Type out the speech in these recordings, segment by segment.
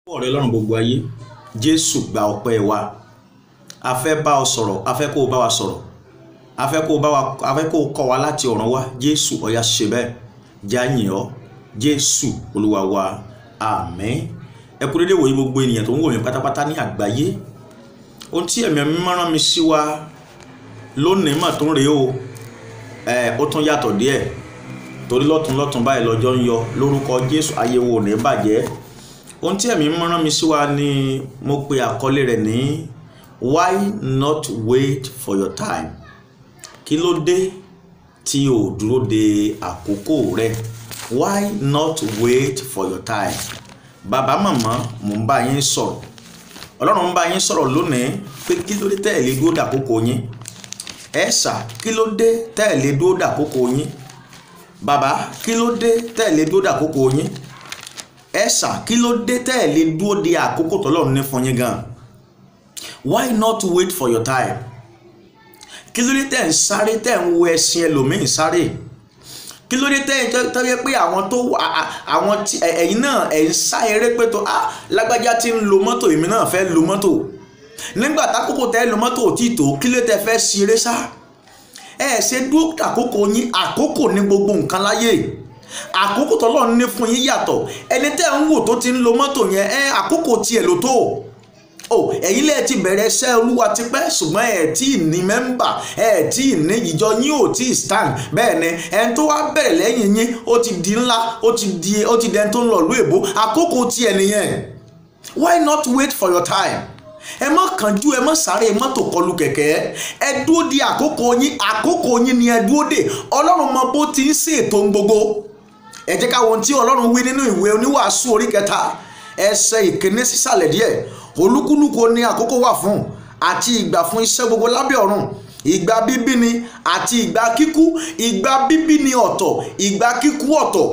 ọ̀rẹ́ ọlọ́run gbogbo ayé jésù gba ọpẹ́ wa a fẹ́ bá ọ sọ̀rọ̀ a fẹ́ kó o bá wa sọ̀rọ̀ a fẹ́ kó o bá wa a fẹ́ kó o kọ́ wa láti ọ̀run wá jésù ọ̀yà ṣe bẹ́ẹ̀ jáyìn ọ́ jésù olúwa wa àmín ẹ kú dédé wòye gbogbo ènìyàn tó ń wò mí pátápátá ní àgbáyé ohun tí ẹ̀mí mi rán mi sí wa lónìí mà tó ń rèé o ẹ ó tún yàtọ̀ díẹ̀ torí lọ́tún lọ́tún báyìí lọ́jọ́ ń yọ lórúkọ jésù ayé wo ò ní bàjẹ́ ohun tí ẹ̀mí rán mi sí wa ni mo pe àkọlé rẹ̀ ní why not wait for your time kí ló dé tí o dúró de àkókò rẹ why not wait for your time bàbá màmá mò ń bá yín sọ̀rọ̀ ọlọ́run ń bá yín sọ̀rọ̀ lónìí pé kí ló dé tẹ́ ẹ̀ lè dúró dàkókò yín ẹ ṣà kí ló dé tẹ́ ẹ̀ lè dúró dàkókò yín bàbá kí ló dé tẹ́ ẹ̀ lè dúró dàkókò yín ẹ ṣà kí ló dé tẹ́ ẹ̀ lè dúró de àkókò tọ́lọ́run ní fún yín gan why not wait for your time kí ló dé tẹ́ ẹ̀ ń sáré tẹ́ ẹ̀ ń wo ẹṣin ẹlòmíín sáré kí ló dé tẹ́ ẹ̀ tọ́ yẹ pé àwọn tó àwọn tí ẹ̀yin náà ẹ̀ ń sá eré pé tó ah lágbájá tí ń lo mọ́tò èmi náà fẹ́ lo mọ́tò nígbà tákòkò tẹ́ ẹ lo mọ́tò ò tí tó kí ló tẹ́ fẹ́ ṣeré sá ẹ ṣe dúró àkókò yín àkókò ní gbogbo nǹkan láyé àkókò tọ́lọ́run ní fún yín yàtọ̀ ẹni tẹ́ ń wò tó ti ń lo mọ́tò yẹn ẹ àkókò tiẹ̀ ló tó o ẹ̀yin lẹ́ẹ̀ ti bẹ̀rẹ̀ iṣẹ́ olúwa tipẹ́ ṣùgbọ́n ẹ̀ tí ì ní mẹ́mbà ẹ̀ tí ì ní ìjọ yín ò tí ì stand bẹ́ẹ̀ ni ẹni tó wá bẹ̀rẹ̀ lẹ́yìn yín ó ti di ńlá ó ti di ó ti dẹni tó ń lọ ìlú èbó àkókò tiẹ̀ nìyẹn why not wait for your time ẹ má kánjú ẹ má sáré mọ́tò kọlù kẹ̀kẹ́ ẹ dúró di àkókò yín àkókò yín ni ẹ dúró dè ọlọ́run mọ bó ti ń ṣètò gbogbo ẹ jẹ́ ká wo ohun tí ọlọ́run wí nínú ìwé oníwàásù orí kẹta ẹsẹ̀ ìkíní sísàlẹ̀ díẹ̀ olúkúlùkù ní àkókò wà fún àti ìgbà fún iṣẹ́ gbogbo lábẹ́ ọ̀run ìgbà bíbí ni àti ìgbà kíkú ìgbà bíbí ni ọ̀tọ̀ ìgbà kíkú ọ̀tọ̀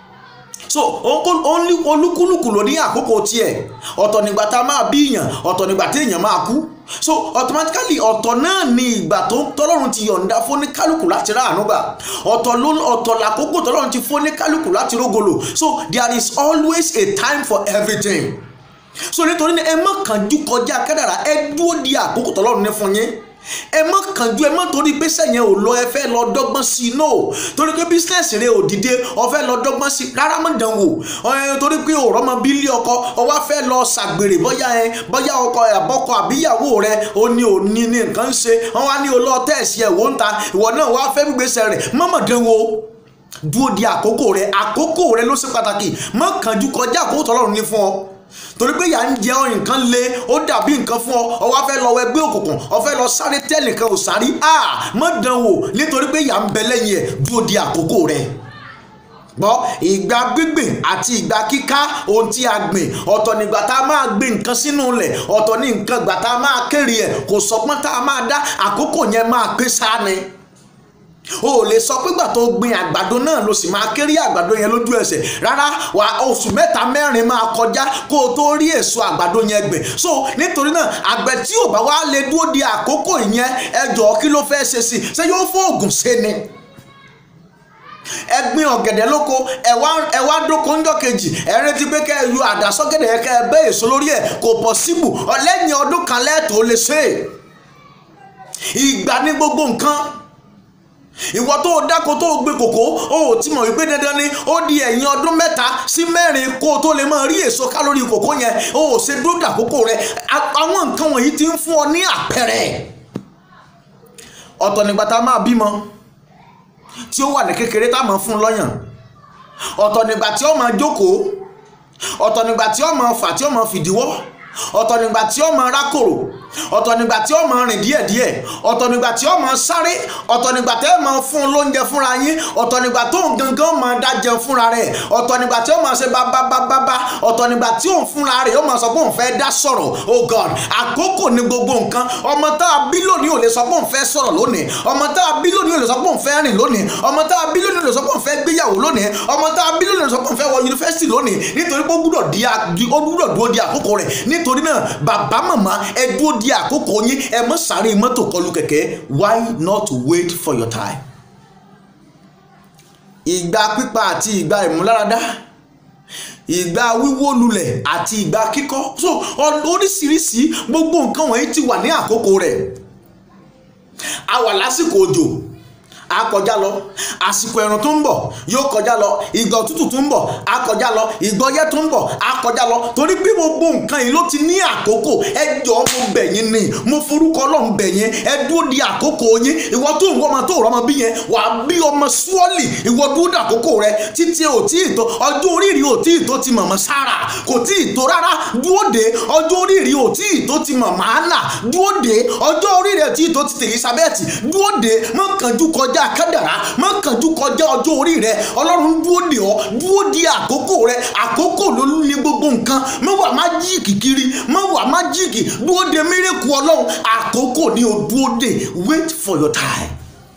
so olúkúlùkù ló ní àkókò tiẹ̀ ọ̀tọ̀ nígbà tá a máa bí èèyàn ọ̀tọ̀ nígbà tí èèyàn máa kú so automatically ọ̀tọ̀ náà ni ìgbà tó tọ́lọ́run ti yọ̀ǹda fún ní kálukú láti rà àánú gbà ọ̀tọ̀ ló ọ̀tọ̀ làkókò tọ́lọ́run ti fún ní kálukú láti rógolo so there is always a time for everything so nítorí ẹ má kánjú kọjá kádàrá ẹ dúró di àkókò tọ́lọ́run ní fún yín ẹ má kánjú ẹ má torí pé sẹ́yìn ò lọ ẹ fẹ́ lọ dọ́gbọ́n sí i no torí pé bísínẹ́sì rẹ ò dìde ọ fẹ́ lọ dọ́gbọ́n sí i rárá má dán wò ẹ torí pé òrọ́ mọ bílí ọkọ ọ wá fẹ́ lọ ṣàgbèrè bóyá ẹ bóyá ọkọ àbọ́kọ àbíyàwó rẹ ó ní òní ní nǹkan ń ṣe wọn wá ní olóò tẹ̀sí ẹ̀ wò ń ta ìwọ náà wá fẹ́ gbígbèsè rẹ̀ má má dán wò dúró di àkókò rẹ àkókò rẹ ló ṣe pàtàkì má kánjú kọjá àkókò tọ́lọ́run ní fún ọ torí pé yà ń jẹ ọ nǹkan le ó dàbí nǹkan fún ọ ọ wá fẹ́ lọ wọ ẹgbẹ́ òkùnkùn ọ fẹ́ lọ sáré tẹ́lẹ̀ kan ò sáré a má dán wò nítorí pé yà ń bẹ lẹ́yìn ẹ̀ dúró di àkókò rẹ̀ gbọ́ ìgbà gbígbìn àti ìgbà kíká ohun tí a gbìn ọ̀tọ̀ nígbà tá a máa gbìn nǹkan sínú ilẹ̀ ọ̀tọ̀ ní nǹkan ìgbà tá a máa kéré ẹ̀ kò sọpọ́n tá a máa dá àkókò yẹn máa pé sáà ni o ò lè sọ pé gbà tó gbin àgbàdo náà ló sì máa kéré àgbàdo yẹn lójú ẹsẹ̀ rárá wà oṣù mẹ́ta mẹ́rin máa kọjá kó o tó rí èso àgbàdo yẹn gbìn so nítorí náà àgbẹ̀ tí ò bá wá lè dúró di àkókò yẹn ẹ jọ̀ọ́ kí ló fẹ́ ṣe sí ṣé yóò fún oògùn ṣe ni ẹ gbin ọ̀gẹ̀dẹ̀ lóko ẹ wá ẹ wá dóko ńjọ́ kejì ẹ retí pé kẹ́ ẹ yọ àdá sọ́gẹ̀dẹ̀ yẹn kẹ́ ẹ bẹ́ èso lórí ẹ̀ kò pọ̀síbù lẹ́yìn ọdún kan lẹ́ẹ̀tọ́ lè ṣe ìgbà ní gbogbo nǹkan ìwọ tó o dáko tó o gbé kòkó o ò tí mọ̀ wípé dandan ni ó di ẹ̀yìn ọdún mẹ́ta sí mẹ́rin kó o tó lè máa rí èso kálórì kòkó yẹn o ò ṣe dúró dàkókò rẹ àwọn nǹkan wọ̀nyí ti ń fún ọ ní àpẹẹrẹ ọ̀tọ̀ nígbà tá a máa bímọ tí ó wà ní kékeré tá a máa fún lọ́yàn ọ̀tọ̀ nígbà tí ó máa jókòó ọ̀tọ̀ nígbà tí ó máa fà tí ó máa fìdíwọ́ ọ̀tọ̀ nígbà tí ó máa rákòrò ọ̀tọ̀ nígbà tí ó máa rìn díẹ̀díẹ̀ ọ̀tọ̀ nígbà tí ó máa sáré ọ̀tọ̀ nígbà tí ó máa fún un lóúnjẹ fúnra yín ọ̀tọ̀ nígbà tó ń gangan máa dájẹ fúnra rẹ̀ ọ̀tọ̀ nígbà tí ó máa ṣe bábábábá ọ̀tọ̀ nígbà tí òun fúnra rẹ̀ ó máa sọ pé òun fẹ́ dá sọ̀rọ̀ oh god àkókò ní gbogbo nǹkan ọmọ tá a bí lónìí ò lè sọ pé òun fẹ́ sọ̀rọ̀ lónìí ọmọ tá a bí lónìí ò lè sọ pé òun fẹ́ rìn lónìí ọmọ tá a bí lónìí ò lè sọ pé òun fẹ́ gbéyàwó lónìí ọmọ tá a bí lónìí ò lè sọ pé òun fẹ́ wọ yunifásitì lónìí nítorí pé ó gbúdọ̀ dúró di àkókò rẹ̀ nítorí náà bàbá màmá ẹ dúró di àkókò yín ẹ mọ sáré mọ́tò kọlù kẹ̀kẹ́ why not wait for your time. ìgbà pípa àti ìgbà ìmúláradá ìgbà wíwó lulẹ̀ àti ìgbà kíkọ́ so oríṣiríṣi gbogbo nǹkan wọ̀nyí ti wà ní àkókò rẹ̀ a wà lásìkò òjò a kọjá lọ àsìkò ẹ̀rùn tó ń bọ̀ yóò kọjá lọ ìgbà òtútù tó ń bọ̀ a kọjá lọ ìgbà ọyẹ́ tó ń bọ̀ a kọjá lọ torí pé gbogbo nǹkan yìí ló ti ní àkókò ẹ jọ̀ọ́ mo bẹ̀ yín ni mo forúkọ Ọlọ́run bẹ̀ yín ẹ dúró di àkókò yín ìwọ tó ń wọ́n ọmọ tó rọ́mọ bí yẹn wà á bí ọmọ súọ́lì ìwọ dúró di àkókò rẹ títí ò tí ì tó ọjọ́ oríire ò tí ì tó ti mọ̀mọ́ sára kò tí ì tó rárá dúró de ọjọ́ oríire ò tí ì tó ti mọ̀mọ́ ànà dúró de ọjọ́ oríire ò tí ì tó ti tèyí sábẹ́ẹ̀tì dúró de mọ̀kànjú kọjá kọjá kádàrá má kánjú kọjá ọjọ́ orí rẹ ọlọ́run dúró dè ọ́ dúró di àkókò rẹ àkókò ló ní gbogbo nǹkan má wà má jíìkì kiri má wà má jíìkì dúró de mérekù ọlọ́run àkókò ni o dúró dè wait for your time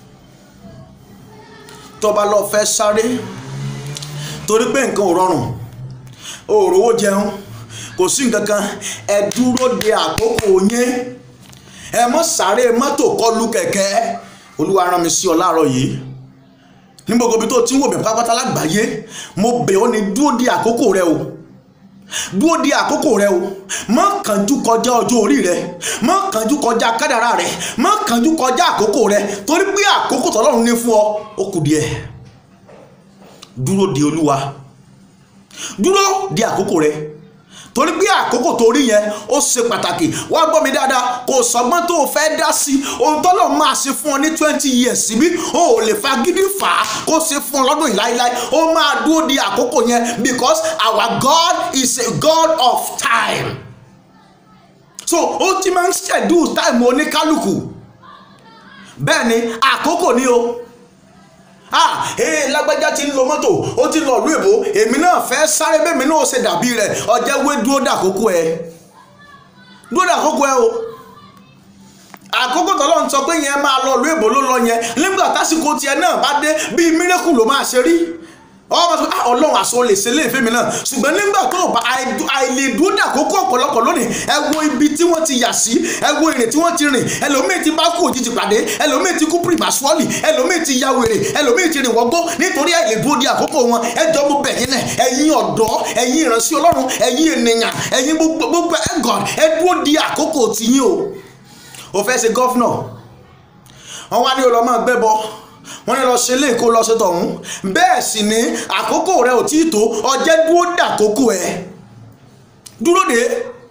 tọba lọ fẹ́ sáré torí pé nǹkan ò rọrùn o ò rówó jẹun kò sí nǹkan kan ẹ dúró de àkókò yẹn ẹ mọ sáré mọ́tò kọlù kẹ̀kẹ́ olúwa rán mi sí ọ láàárọ̀ yìí ní gbogbo ibi tó ti ń wò mí pátápátá lágbàáyé mo bẹ̀ ọ́ ní dúró di àkókò rẹ o dúró di àkókò rẹ o má kánjú kọjá ọjọ́ orí rẹ má kánjú kọjá kádàrá rẹ má kánjú kọjá àkókò rẹ torí pé àkókò tọ́lọ́run ní fún ọ ó kù díẹ̀ dúró di olúwa dúró di àkókò rẹ torí pé àkókò tó rí yẹn ó ṣe pàtàkì wá gbọ́ mi dáadáa kò sọgbọ́n tó o fẹ́ dá sí ohun tọ́lọ̀ máa ṣe fún ọ ní twenty years síbí o ò lè fa gidi fà á kó ṣe fún ọ lọ́dún yìí láíláí ó máa dúró di àkókò yẹn because our God is a God of time so ó ti máa ń schedule time oníkálukú bẹ́ẹ̀ ni àkókò ni o ah ee lágbájá ti ń lo mọ́tò ó ti lọ ìlú èbó èmi náà fẹ́ sáré bẹ́ẹ̀mi náà ṣe dàbí rẹ̀ ọjẹ́ wé dúró dàkókò ẹ dúró dàkókò ẹ o àkókò tọ́lọ́ ń sọ pé yẹn máa lọ ìlú èbó ló lọ yẹn nígbà tásìkò tiẹ̀ náà bá dé bíi mírèkù ló máa ṣe rí ọmọ sọ ah ọlọ́run àṣọ lè ṣe lè fẹ́mi náà ṣùgbọ́n nígbà tó bá àìlè dúró dàkókò ọ̀pọ̀lọpọ̀ lónìí ẹ wo ibi tí wọ́n ti yà sí ẹ wo ìrìn tí wọ́n ti rìn ẹlòmíì ti bá kú òjijì pàdé ẹlòmíì ti kú pìrìmàṣọ́ọ̀lì ẹlòmíì ti ya wèrè ẹlòmíì ti rìn wọ́gbó nítorí àìlè dúró di àkókò wọn ẹ jọ mo bẹ̀ yín náà ẹ̀yin ọ̀dọ́ ẹ̀yin ìránṣẹ́ ọlọ́run ẹ̀yin ènìyàn ẹ̀yin gbogbo ẹ̀ God ẹ dúró di àkókò tiyín o ò fẹ́ ṣe gọ́fúnà wọn wá ní olọ́mọ gbẹ́bọ wọ́n ní lọ ṣe lè kó lọ ṣe tọ̀hún bẹ́ẹ̀ sì ni àkókò rẹ ò tí ì tó ọjẹ́ dúró dàkókò ẹ dúró dé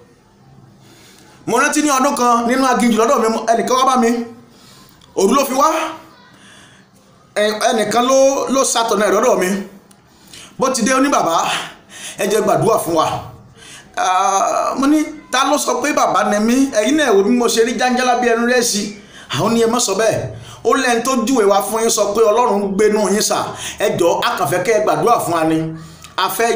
mo rántí ní ọdún kan nínú aginjù lọ́dọ̀ mi ẹnìkan wá bá mi òru ló fi wá ẹnìkan ló ló ṣàtọ̀nà ẹ̀ lọ́dọ̀ mi bó ti dé ó ní bàbá ẹ jẹ́ gbàdúrà fún wa mo ní ta ló sọ pé bàbá ni mí ẹ̀yin náà wò bí mo ṣe rí jáńjálá bí ẹnu rẹ̀ sí àwọn ni ẹ má sọ bẹ́ẹ̀ ó lẹ́ni tó júwe wá fún yín sọ pé ọlọ́run ń gbénú yín sà ẹ jọ akànfẹ́ kẹ́ ẹ gbàdúrà fún wa ni a fẹ́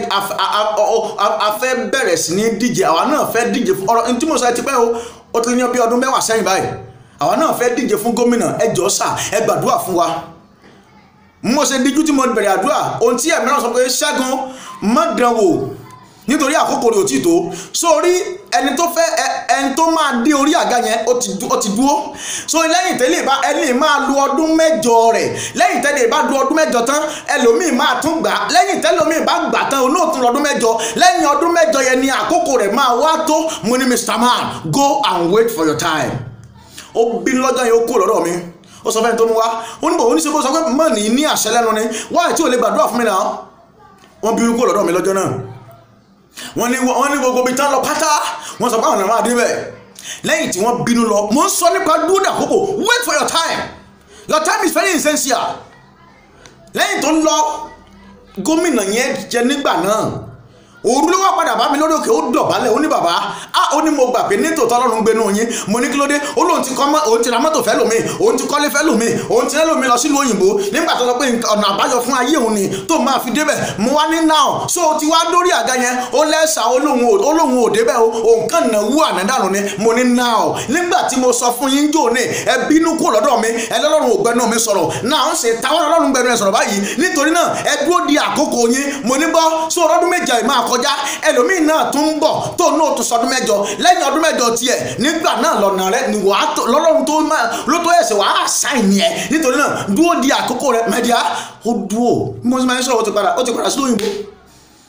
a fẹ́ bẹ̀rẹ̀ sí ní díje àwa náà fẹ́ díje fún ọ̀rọ̀ tí mo sọ ẹ ti pẹ́ o ó ti yan bí ọdún mẹ́wàá sẹ́yìn báyìí àwa náà fẹ́ díje fún gómìnà ẹ jọ sà ẹ gbàdúrà fún wa mo ṣe díjú tí mo bẹ̀rẹ̀ àdúrà ohun tí ẹ̀mí náà sọ pé ṣẹ́gun má dán wò nítorí àkókò rẹ̀ ò tí tó sórí ẹni tó fẹ́ ẹni tó máa dé orí àga yẹn ó ti dúró so lẹ́yìn tẹ́lẹ̀ bá ẹni máa lu ọdún mẹ́jọ rẹ̀ lẹ́yìn tẹ́lẹ̀ bá lu ọdún mẹ́jọ tán ẹlòmíì máa tún gbà lẹ́yìn tẹ́lòmíì bá gbà tán olóòtú lọ́dún mẹ́jọ lẹ́yìn ọdún mẹ́jọ yẹn ni àkókò rẹ̀ máa wá tó mo ní Mr. Man go and wait for your time ó bí lọ́jọ́ yẹn ó kú lọ́dọ̀ mi ó sọ fẹ́ni tó mú wá ó ní bò ó ní sẹ́kó sọ pé mọ̀ ní ní àṣẹ lẹ́nu ni wáyé tí ò lè gbàdúrà fún mi náà wọ́n bí kú lọ́dọ̀ mi lọ́jọ́ náà wọ́n ní wọ́n ní gbogbo ibi tán lọ pátá wọ́n sọ pé àwọn ọ̀nà àdébẹ̀ lẹ́yìn tí wọ́n bínú lọ mo ń sọ nípa dúró àkókò wait for your time your time is very essential lẹ́yìn tó ń lọ gómìnà yẹn jẹ nígbà náà òru ló wá padà bá mi lórí òkè ó dọ̀bálẹ̀ ó ní bàbá á ó ní mo gbà pé nítòótọ́ ọlọ́run gbénú yín mo ní kí ló dé ó lóun ti kọ́ òun ti ra mọ́tò fẹ́ lómi òun ti kọ́lé fẹ́ lómi òun ti rẹ́ lómi lọ sílùú òyìnbó nígbà tó sọ pé ọ̀nà àbáyọ fún ayé òun ni tó máa fi débẹ̀ mo wá ní now so ti wá dórí àga yẹn ó lẹ́sà olóhùn ò débẹ̀ o òun kàn náà wú ànádànù ni mo ní now nígbà tí mo sọ fún yín jò ní ẹ bínú kú lọ́dọ̀ mi ẹ lọ́lọ́run ò gbẹnu mi sọ̀rọ̀ náà ń ṣe táwọn ọlọ́run gbẹnu ẹ sọ̀rọ̀ báyìí nítorí náà ẹ dúró di àkókò yín mo ní bọ́ so ọdún méje máa kọjá ẹlòmí ẹlòmíì náà tún ń bọ̀ tó náà tún sọdún mẹ́jọ lẹ́yìn ọdún mẹ́jọ tiẹ̀ nígbà náà lọ́nà rẹ ni wàá tó lọ́lọ́run tó máa ló tó ẹ̀sẹ̀ wàá ṣàìní ẹ̀ nítorí náà dúró di àkókò rẹ mẹ́díà ó dúró bí mo ti máa ń sọ̀rọ̀ ó ti padà ó ti padà sí òyìnbó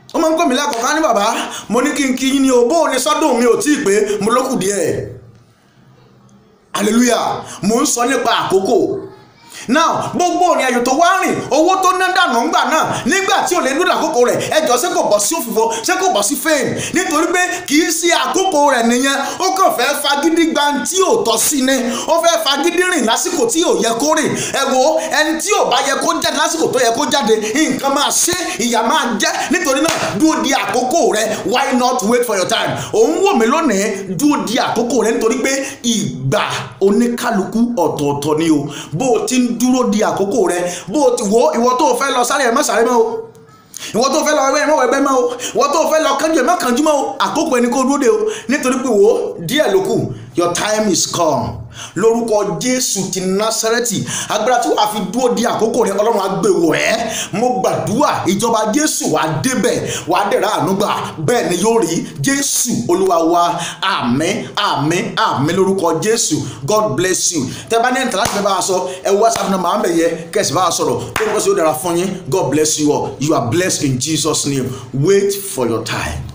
ó máa ń pè mí lẹ́kọ̀ọ́ká ní bàbá mo ní kí n kí yín ní o bó o ní sọ́dún mi ò tí ì pé mo lókù díẹ̀ hallelujah mo ń sọ nípa àkókò now gbogbo òrìn àjò tó wá rìn owó tó ná dànù ńgbà náà nígbà tí ò lè dúró àkókò rẹ̀ ẹjọ́ ṣé kò bọ́ sí òfìfo ṣé kò bọ́ sí fame nítorí pé kì í ṣe àkókò rẹ̀ nìyẹn ó kàn fẹ́ fagídí gba tí ò tọ́ sí ni ó fẹ́ fagídí rìn lásìkò tí ò yẹ kó rìn ẹ wo ẹni tí ò bá yẹ kó jáde lásìkò tó yẹ kó jáde nǹkan máa ṣe ìyà máa jẹ nítorí náà dúró di àkókò rẹ̀ why not wait for your time òun wò mí lónìí dúró di àkókò rẹ̀ nítorí pé ìgbà oníkálukú ọ̀tọ̀ọ̀tọ̀ ni o bó o ti ń dúró di àkókò rẹ bó o ti wo ìwọ tó o fẹ́ lọ sáré ẹ̀ má sáré mọ́ o ìwọ tó o fẹ́ lọ ẹgbẹ́ ẹ̀ má wọ ẹgbẹ́ mọ́ o ìwọ tó o fẹ́ lọ kánjú ẹ̀ má kánjú mọ́ o àkókò ẹni kó dúró de o nítorí pé wo díẹ̀ ló kù your time is come lórúkọ jésù ti násárẹ́tì agbára tí wàá fi dúró di àkókò rẹ ọlọ́run agbèwò ẹ mo gbàdúrà ìjọba jésù wàá débẹ̀ wàá dẹ̀ra ànúgbà bẹ́ẹ̀ ni yóò rí jésù olúwa wa àmín àmín àmín lórúkọ jésù god bless you tẹ́ bá ní ẹ̀ńtà láti fẹ́ bá a sọ ẹ whatsapp number àmì yẹ kẹ́sì bá a sọ̀rọ̀ lórúkọ sí ó dára fún yín god bless you all you are blessed in jesus name wait for your time.